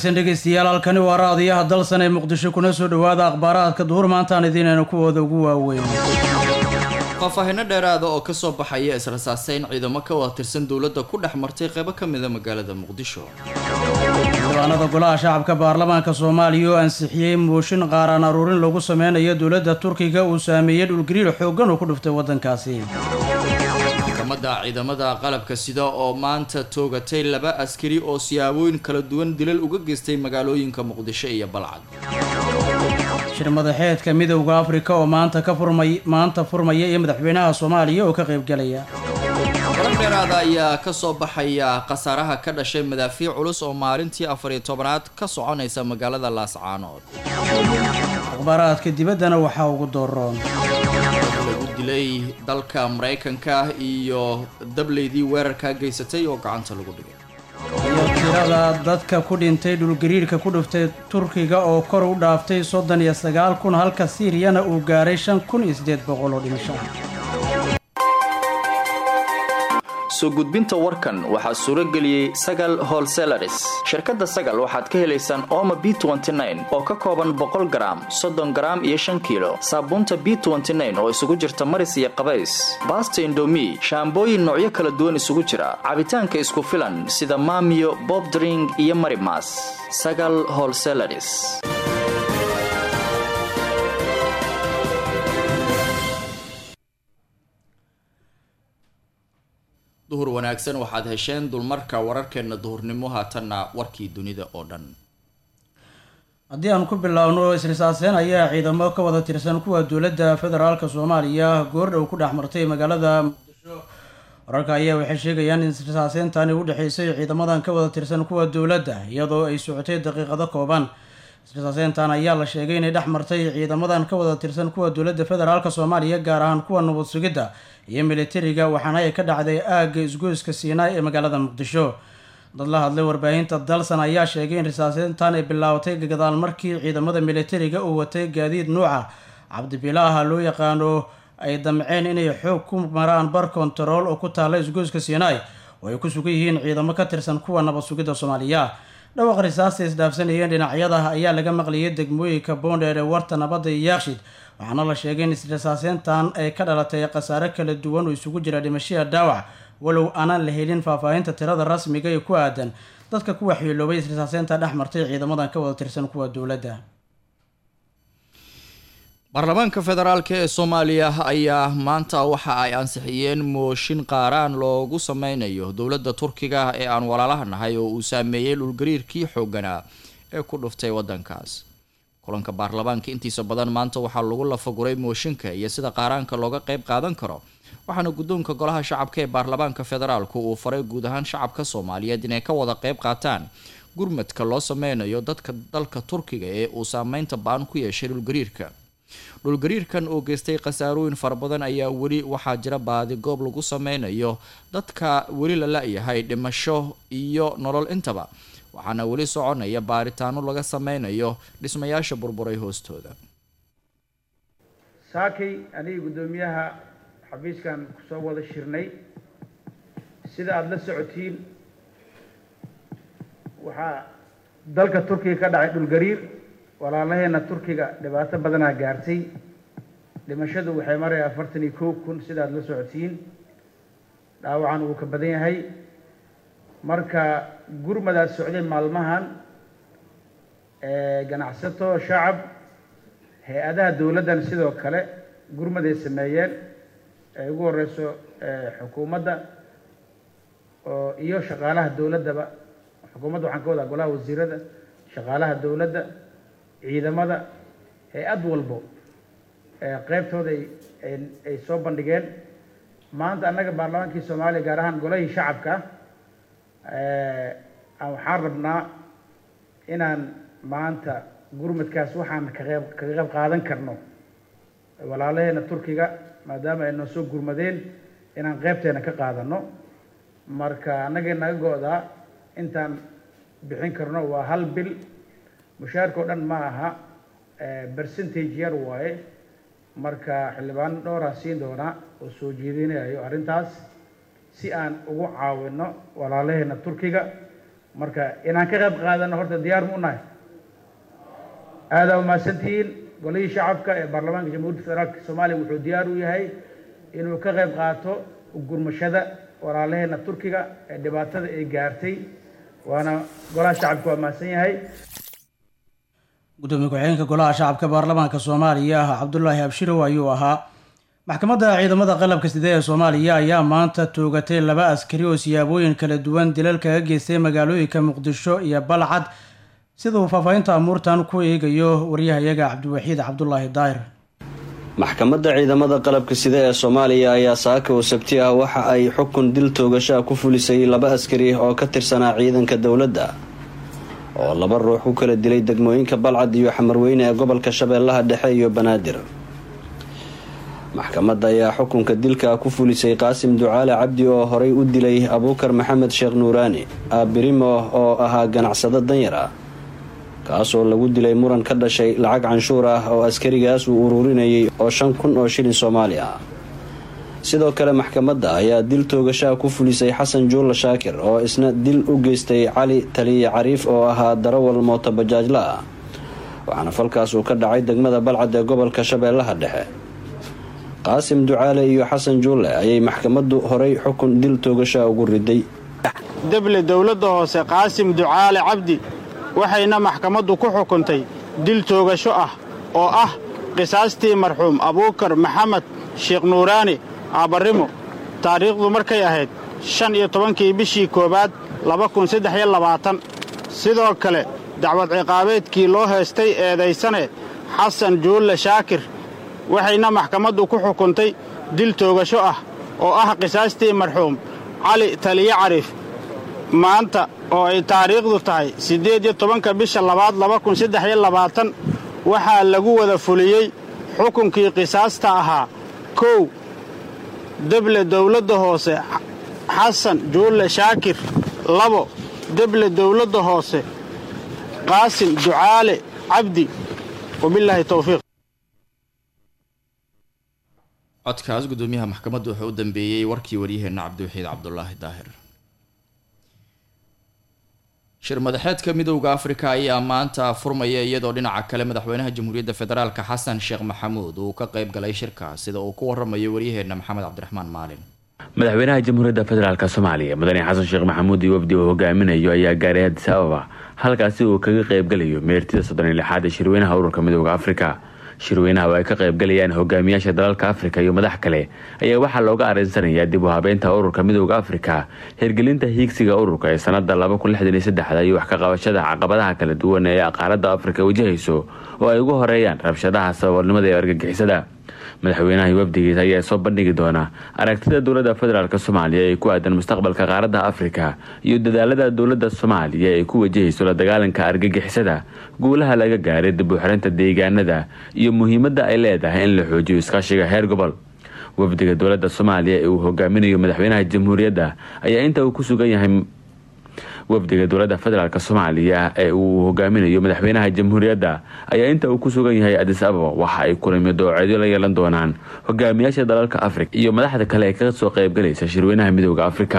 wanaagsan dhegeystayaal halkani waa raadiyaha dalsan ee muqdisho kuna soo dhowaada akhbaaraadka duhur maantaan idiinayna kuwooda ugu waaweyn faahfaahinno dheeraada oo kasoo baxaya israsaaseyn ciidamo ka wada tirsan dowladda ku dhex martay qeybo ka mida magaalada muqdisho xildhibaanada golaha shacabka baarlamaanka soomaaliya oo ansixiyey mooshin qaaraan aruurin lagu sameynayo dowladda turkiga uu saameeyey dhulgariir xooggan uu ku dhuftay waddankaasi maxkamadda ciidamada qalabka sida oo maanta toogatay laba askari oo siyaabooyin kala duwan dilal uga geystay magaalooyinka muqdisho iyo balcad shir madaxeedka midowda afrika oo maanta ka furmay maanta furmaya iyo madaxweynaha soomaaliya oo ka qaybgelaya warar dheeraada ayaa kasoo baxaya khasaaraha ka dhashay madaafiic culus oo maalintii afariyo tobanaad ka soconaysa magaalada laascaanood akhbaaraadka dibaddana waxaa ugu dooroon lagu dilay dalka maraykanka iyo dableydii weerarka geysatay oo gacanta lagu dhigay iyo tirada dadka ku dhintay dhulgariirka ku dhuftay turkiga oo kor u dhaaftay soddon iyo sagaal kun halka siiriyana uu gaaray shan kun iyo siddeed boqol oo dhimasho soo gudbinta warkan waxaa suuro geliyey sagal holselaris shirkadda sagal waxaad ka helaysaan ooma b oo ka kooban boqol garaam soddon garaam iyo shan kiilo saabuunta b oo isugu jirta maris iyo qabays baasta indomi shaambooyin noocyo kala duwan isugu jira cabitaanka isku filan sida maamiyo bobdring iyo marimas sagal holselaris duhur wanaagsan waxaad hesheen dulmarka wararkeena duhurnimo haatanna warkii dunida oo dhan haddii aan ku biloawno isrisaaseyn ayaa ciidamo ka wada tirsan kuwa dowladda federaalka soomaaliya goordhow ku dhex martay magaalada muqdisho wararka ayaa waxay sheegayaan in isrisaaseyntaani u dhexeysay ciidamadan ka wada tirsan kuwa dowladda iyadoo ay socotay daqiiqado kooban isrisaaseyntan ayaa la sheegay inay dhex martay ciidamadan ka wada tirsan kuwa dowladda federaalka soomaaliya gaar ahaan kuwa nabad sugidda iyo militariga waxaana ay ka dhacday aagga isgoyska siinaay ee magaalada muqdisho dad la hadlay warbaahinta dalsan ayaa sheegay in risaaseyntan ay bilaabatay gadaal markii ciidamada militariga uu watay gaadiid nuuca cabdibilaaha loo yaqaano ay damceen inay xoog ku maraan bar kontarool oo ku taalla isgoyska siinaay oo ay ku sugan yihiin ciidamo ka tirsan kuwa nabad sugidda soomaaliya dhawaqa risaasta isdhaafsanayeen dhinacyada ayaa laga maqlayay degmooyinka boondheer ee warta nabadda iyo yaaqshid waxaana la sheegay in isrisaaseyntan ay ka dhalatay khasaare kala duwan oo isugu jira dhimashiya dhaawac walow aanaan la helin faahfaahinta tirada rasmiga ee ku aadan dadka ku waxyeeloobay isrisaaseynta dhex martay ciidamadan ka wada tirsan kuwa dowladda baarlamaanka federaalk ee soomaaliya ayaa maanta waxa ay ansixiyeen mooshin qaaraan loogu sameynayo dowladda turkiga ee aan walaalaha nahay oo uu saameeyey dhulgariirkii xooganaa ee ku dhuftay waddankaas kulanka baarlamaanka intiisa badan maanta waxaa lagu lafaguray mooshinka iyo sida qaaraanka looga qeyb qaadan karo waxaana guddoonka golaha shacabka ee baarlamaanka federaalku uu faray guud ahaan shacabka soomaaliyeed inay ka wada qeyb qaataan gurmadka loo sameynayo dadka dalka turkiga ee uu saameynta ba-an ku yeeshay dhulgariirka dhulgariirkan oo geystay khasaarooyin fara badan ayaa weli waxaa jira baadi goob lagu sameynayo dadka weli la la-yahay dhimasho iyo nolol intaba waxaana weli soconaya baaritaano laga sameynayo dhismayaasha burburay hoostooda saakay anigii guddoomiyaha xafiiskan kusoo wada shirnay sida aada la socotiin waxaa dalka turkiga ka dhacay dhulgariir walaalaheena turkiga dhibaato badanaa gaartay dhimashadu waxay maraya afartan iyo kow kun sida aada la socotiin dhaawacan uu ka badan yahay marka gurmadaas socday maalmahan ganacsato shacab hay-adaha dowladdan sidoo kale gurmaday sameeyeen ay ugu horeyso xukuumadda oo iyo shaqaalaha dowladdaba xukuumadda waxaan ka wadaa golaha wasiirada shaqaalaha dowladda ciidamada hay-ad walbo qeybtooda ay soo bandhigeen maanta annaga baarlamaankii soomaaliya gaar ahaan golahii shacabka waxaan rabnaa inaan maanta gurmadkaas waxaan kaqeyb kaga qeyb qaadan karno walaalaheena turkiga maadaama ay noo soo gurmadeen inaan qeybteena ka qaadano marka annagay naga go-daa intaan bixin karno waa hal bil mushaarka oo dhan ma aha percentage yar waaye marka xildhibaan dhowraa siin doonaa oo soo jeedinayo arrintaas si aan ugu caawino walaalaheena turkiga marka inaan ka qayb qaadano horta diyaar mu nahay aadaa umahadsantihiin golihii shacabka ee baarlamaanka jamhuuriyadda federaalk soomaaliya wuxuu diyaar u yahay inuu ka qayb qaato gurmashada walaalaheena turkiga ee dhibaatada ay gaartay waana golaha shacabka waa mahadsan yahay gudoomiye ku-xigeenka golaha shacabka baarlamaanka soomaaliya cabdulaahi abshirow ayuu ahaa maxkamadda ciidamada qalabka side ee soomaaliya ayaa maanta toogatay laba askari oo siyaabooyin kala duwan dilal kaga geystay magaalooyinka muqdisho iyo balcad sida uu faahfaahinta amuurtan ku eegayo waryahayaga cabdiwaxiid cabdulaahi daahir maxkamadda ciidamada qalabka side ee soomaaliya ayaa saaka oo sabti ah waxa ay xukun dil toogashaa ku fulisay laba askari oo ka tirsanaa ciidanka dowladda oo laba ruux ku kala dilay degmooyinka balcad iyo xamarweyne ee gobolka shabeellaha dhexe iyo banaadir maxkamadda ayaa xukunka dilka ku fulisay qaasim ducaale cabdi oo horay u dilay abuukar maxamed sheekh nuuraani aabirimo oo ahaa ganacsado danyar ah kaasoo lagu dilay muran ka dhashay lacag canshuur ah oo askarigaas uu ururinayay oo shan kun oo shilin soomaali ah sidoo kale maxkamadda ayaa dil toogashaa ku fulisay xasan juulla shaakir oo isna dil u geystay cali taliye cariif oo ahaa darawal mooto bajaajla ah waxaana falkaas uu ka dhacay degmada balcad ee gobolka shabeellaha dhexe qaasim ducaale iyo xasan juulle ayay maxkamaddu horay xukun dil toogashaa ugu riday deble dowladda hoose qaasim ducaale cabdi waxayna maxkamaddu ku xukuntay dil toogasho ah oo ah qisaastii marxuum abuukar maxamed sheekh nuuraani aabarrimo taariikhdu markay ahayd shan iyo tobankii bishii koowaad laba kun saddex iyo labaatan sidoo kale dacwad ciqaabeedkii loo heestay eedaysane xasan juulle shaakir waxayna maxkamaddu ku xukuntay dil toogasho ah oo ah qisaastii marxuum cali taliye cariif maanta oo ay taariikhdu tahay siddeed iyo tobanka bisha labaad laba kun saddex iyo labaatan waxaa lagu wada fuliyey xukunkii qisaasta ahaa kow deble dowladda hoose xasan juulle shaakir labo deble dowladda hoose qaasim ducaale cabdi wabilaahi towfiiq codkaas gudoomiyaha maxkamadda wuxuu u dambeeyey warkii waryaheena cabdiwaxiid cabdulaahi daahir shir madaxeedka midowda afrika ayaa maanta furmaya iyadoo dhinaca kale madaxweynaha jamhuuriyadda federaalk xasan sheekh maxamuud uu ka qayb galay shirka sida uu ku waramayo waryaheena maxamed cabdiraxmaan maalin madaxweynaha jamhuuriyadda federaalk soomaaliya mudane xasan sheekh maxamuud iyo wafdi uu hogaaminayo ayaa gaaray addis ababa halkaasi uu kaga qaybgalayo meertida soddon iyo lixaad ee shirweynaha ururka midowda afrika shirweynaha oo ay ka qaybgalayaan hogaamiyaasha dalalka afrika iyo madax kale ayaa waxaa looga areensanayaa dib u habeynta ururka midowda afrika hirgelinta hiigsiga ururka ee sanada iyo wax ka qabashada caqabadaha kala duwan ee qaaradda afrika wajahayso oo ay ugu horeeyaan rabshadaha saboolnimada ee argagixisada madaxweynaha iyo wafdigiisa ayaa soo bandhigi doona aragtida dowladda federaalk soomaaliya ee ku aadan mustaqbalka qaaradda afrika iyo dadaalada dowladda soomaaliya ee ku wajahayso la dagaalanka argagixisada guulaha laga gaaray dib u xirinta deegaanada iyo muhiimadda ay leedahay in la xoojiyo iskaashiga heer gobol wafdiga dowladda soomaaliya ee uu hogaaminayo madaxweynaha jamhuuriyadda ayaa inta uu ku sugan yahay wafdiga dowladda federaalk soomaaliya ee uu hogaaminayo madaxweynaha jamhuuriyadda ayaa inta uu ku sugan yahay adis ababa waxa ay kulamiyo dooceedyo la yeelan doonaan hogaamiyaasha dalalka afrika iyo madaxda kale ee kaga soo qaybgalaysa shirweynaha midowda afrika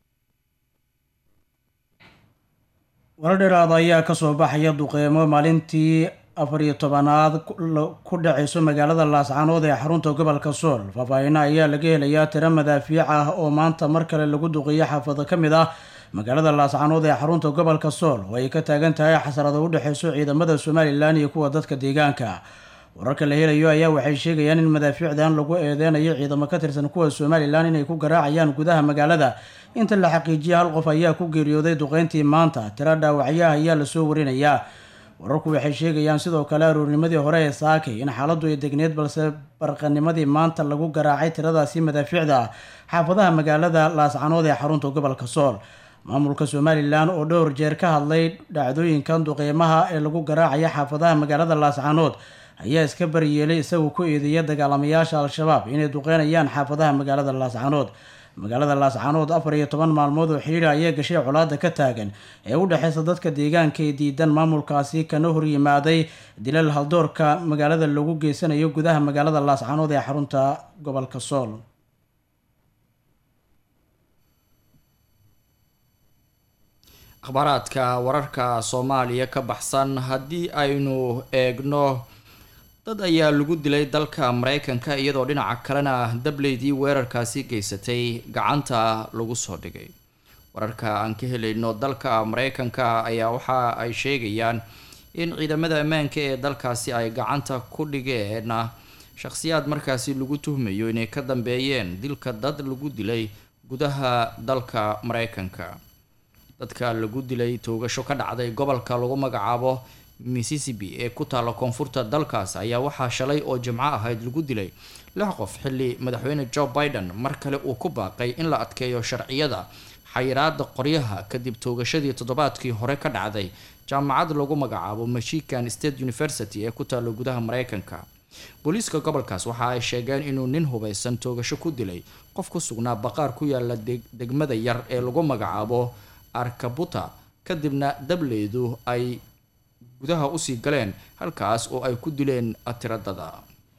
warar dheeraada ayaa kasoo baxaya duqeymo maalintii afar iyo tobanaad ku dhaceyso magaalada laascaanood ee xarunta gobolka sool faahfaahino ayaa laga helayaa tiro madaafiic ah oo maanta mar kale lagu duqeeyo xaafado ka mid ah magaalada laascaanood ee xarunta gobolka sool oo ay ka taagan tahay xasarada u dhexeyso ciidamada somalilan iyo kuwa dadka deegaanka wararka la helayo ayaa waxay sheegayaan in madaafiicdan lagu eedeynayo ciidamo ka tirsan kuwa somalilan inay ku garaacayaan gudaha magaalada inta la xaqiijiyay hal qof ayaa ku geeriyooday duqeyntii maanta tiro dhaawacyaha ayaa lasoo warinayaa wararku waxay sheegayaan sidoo kale aroornimadii hore ee saakay in xaaladdu ay degneed balse barqanimadii maanta lagu garaacay tiradaasi madaafiicda ah xaafadaha magaalada laascanood ee xarunta gobolka sool maamulka somalilan oo dhowr jeer ka hadlay dhacdooyinkan duqeymaha ee lagu garaacaya xaafadaha magaalada laascanood ayaa iska baryeelay isagoo ku eedeeya dagaalamayaasha al-shabaab inay duqeynayaan xaafadaha magaalada laascanood magaalada laascanood afar iyo toban maalmood oo xidhiira ayaa gashay colaada ka taagan ee u dhexeysa dadka deegaanka ee diidan maamulkaasi kana horyimaaday dilal haldoorka magaalada lagu geysanayo gudaha magaalada laascanood ee xarunta gobolka sool akhbaaraadka wararka soomaaliya ka baxsan haddii aynu eegno dad ayaa lagu dilay dalka mareykanka iyadoo dhinaca kalena dableydii weerarkaasi geysatay gacanta lagu soo dhigay wararka aan ka helayno dalka mareykanka ayaa waxa ay sheegayaan in ciidamada ammaanka ee dalkaasi ay gacanta ku dhigeen shakhsiyaad markaasi lagu tuhmayo inay ka dambeeyeen dilka dad lagu dilay gudaha dalka mareykanka dadka lagu dilay toogasho ka dhacday gobolka lagu magacaabo mississippi ee ku taalla koonfurta dalkaas ayaa waxaa shalay oo jimco ahayd lagu dilay lix qof xilli madaxweyne joe biden mar kale uu ku baaqay in la adkeeyo sharciyada xayiraada qoryaha kadib toogashadii toddobaadkii hore ka dhacday jaamacad lagu magacaabo michigan state university ee ku taalla gudaha mareykanka booliiska gobolkaas waxa ay sheegeen inuu nin hubaysan toogasho ku dilay qof ku sugnaa baqaar ku yaala degmada yar ee lagu magacaabo arkabuta kadibna dableydu ay gudaha usii galeen halkaas oo ay ku dileen tiradada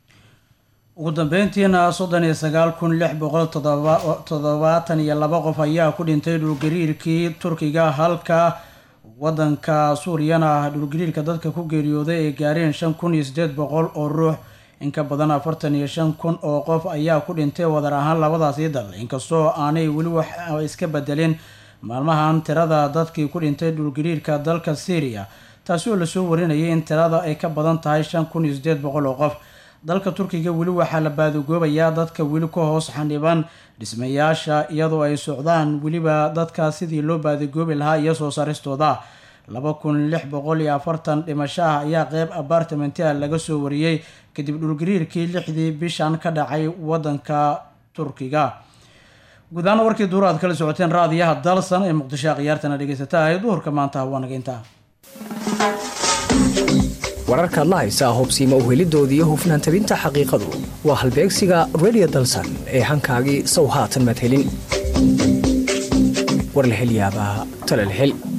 ugu dambeyntiina soddon iyo sagaal kun lix boqol toddobaatan iyo laba qof ayaa ku dhintay dhulgariirkii turkiga halka wadanka suuriyana dhulgariirka dadka ku geeriyooday ay gaareen shan kun iyo sideed boqol oo ruux in ka badan afartan iyo shan kun oo qof ayaa ku dhintay wadar ahaan labadaasii dal inkastoo aanay weli wax iska bedelin maalmahan tirada dadkii ku dhintay dhulgariirka dalka syriya taasi oo lasoo warinayay in tirada ay ka badan tahay shan kun iyo sideed boqol oo qof dalka turkiga weli waxaa la baadagoobayaa dadka weli ka hoos xandhiban dhismayaasha iyadoo ay socdaan weliba dadka sidii loo baadagoobi lahaa iyo soo saaristooda laba kun lix boqol iyo afartan dhimasho ah ayaa qeyb apartamentia laga soo wariyey kadib dhulgariirkii lixdii bishan ka dhacay wadanka turkiga guud ahaan warkii duur aad kala socoteen raadiyaha dalsan ee muqdisho khiyaartana dhegeysata ahay duhurka maanta waa naga intaa wararkaad la haysaa hobsiima uhelidooda iyo hufnaan tabinta xaqiiqadu waa halbeegsiga redio dalsan ee hankaagii sow haatan madhelin war la hel yaabaa talal hel